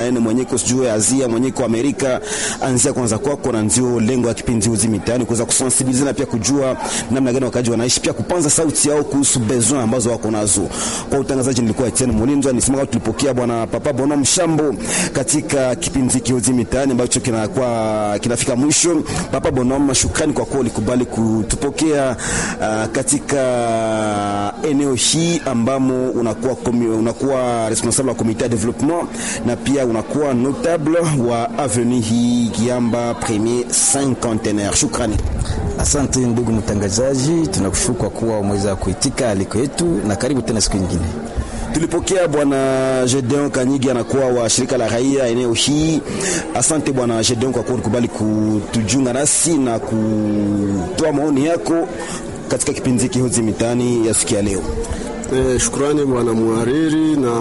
domaine mwenye iko sijui Asia mwenye iko Amerika, anzia kwanza kwako, na ndio lengo ya kipindi Hozi Mitaani, kuweza kusensibilize na pia kujua namna gani wakaji wanaishi, pia kupanza sauti yao kuhusu besoin ambazo wako nazo. Kwa utangazaji nilikuwa Etienne Mulinzo, nisema kama tulipokea bwana Papa Bono Mshambo katika kipindi hiki Hozi Mitaani ambacho kinakuwa kinafika mwisho. Papa Bono, shukrani kwa kuwa ulikubali kutupokea uh, katika eneo hii ambamo unakuwa komi, unakuwa responsable wa comité de développement na pia unakuwa notable wa avenue hii Kiamba premier cinquantenaire. Shukrani. Asante ndugu mtangazaji, tunakushukuru kwa kuwa umeweza kuitika aliko yetu, na karibu tena siku nyingine. Tulipokea bwana Gedeon Kanyigi anakuwa wa shirika la raia eneo hii. Asante bwana Gedeon kwa kuwa ulikubali kutujunga nasi na kutoa maoni yako katika kipindi hiki Hozi Mitaani ya siku ya leo. Eh, shukrani bwana muhariri na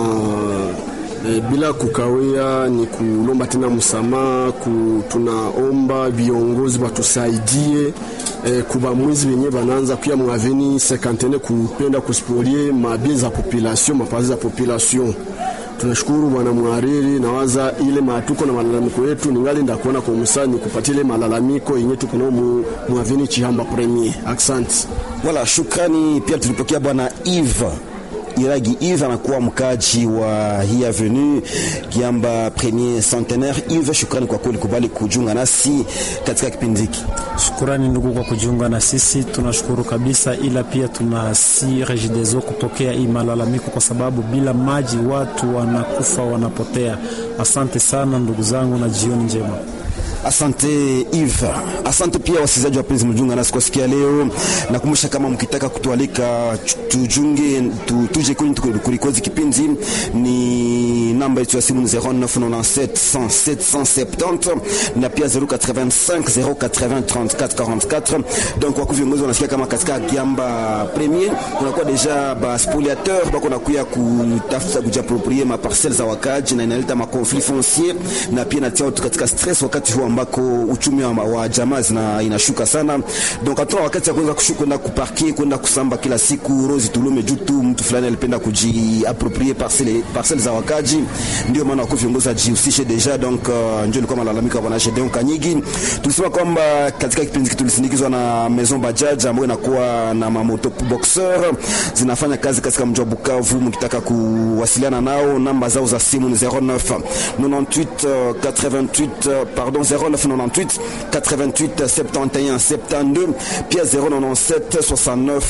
E, bila kukawia ni kulomba tena msamaha ku, tunaomba viongozi watusaidie e, kuba mwizi wenye banaanza kuya mwaveni sekantene kupenda kusipolie mabie za population mapazi za population. Tunashukuru bwana mhariri, nawaza ile matuko na malalamiko yetu ningali ndakuona kwa msani kupatia ile malalamiko yenye tuko nao mwaveni Chihamba premier. Asante. Wala shukrani pia tulipokea bwana Eve Iragi Yves anakuwa mkaji wa hii avenue Kiamba premier centenaire. Yves, shukrani kwa kweli kubali kujiunga nasi katika kipindi hiki. Shukrani ndugu kwa kujiunga na sisi, tunashukuru kabisa, ila pia tunasi Regideso kupokea hii malalamiko, kwa sababu bila maji watu wanakufa wanapotea. Asante sana ndugu zangu na jioni njema. Asante Yves. Asante pia wasikilizaji wapenzi mjunga nasi kwa sikia leo. Nakumbusha kama mkitaka kutualika tujunge tu, tuje kwenye kulikozi kipindi ni namba yetu ya simu 0997 107 170 na pia 085 080 34 44. Donc kwa viongozi wanasikia kama katika Kiamba Premier kunakuwa deja ba spoliateur bako nakuya kutafuta kujiapproprier ma parcelles za wakaji na inaleta ma conflit foncier na pia natia watu katika stress wakati huo ambako uchumi wa, wa jamaa zina inashuka sana. Donc hatuna wakati ya kuweza kwenda kuparke kwenda kusamba kila siku rozi tulume juu tu mtu fulani alipenda kujiapproprier parcelle parcelle za wakaji. Ndio maana wako viongozi ajihusishe deja. Donc uh, ndio ilikuwa malalamiko ya bwana Gedeon Kanyigi. Tulisema kwamba katika kipindi tulisindikizwa na Maison Bajaj ambayo inakuwa na mamoto boxer zinafanya kazi katika mji wa Bukavu. Mkitaka kuwasiliana nao, namba zao za simu ni 09 98 88 pardon 0998 88 71 72 pia 097 69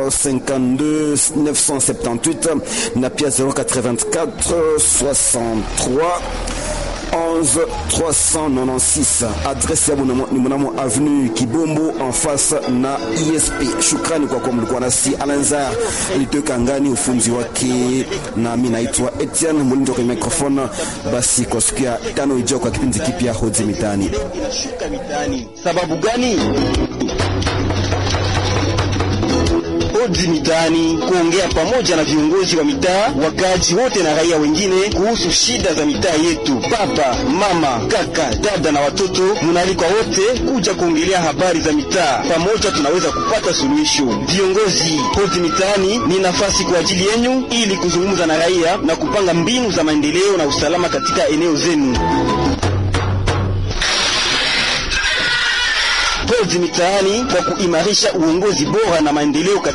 52 978 na pia 084 63 11 396 adresse ya ni mnamo avenue Kibombo en face na ISP. Shukrani kwa kuwa mlikuwa nasi. Alanzar alitoka ngani ufunzi wake, na mimi naitwa Etienne Mulindo kwenye microphone. Basi kwa siku ya tano ijao kwa kipindi kipya Hozi Mitaani. Sababu gani? Hoji Mitaani, kuongea pamoja na viongozi wa mitaa, wakazi wote na raia wengine kuhusu shida za mitaa yetu. Baba, mama, kaka, dada na watoto, munaalikwa wote kuja kuongelea habari za mitaa. Pamoja tunaweza kupata suluhisho. Viongozi, Hoji Mitaani ni nafasi kwa ajili yenu ili kuzungumza na raia na kupanga mbinu za maendeleo na usalama katika eneo zenu. Hoji Mitaani kwa kuimarisha uongozi bora na maendeleo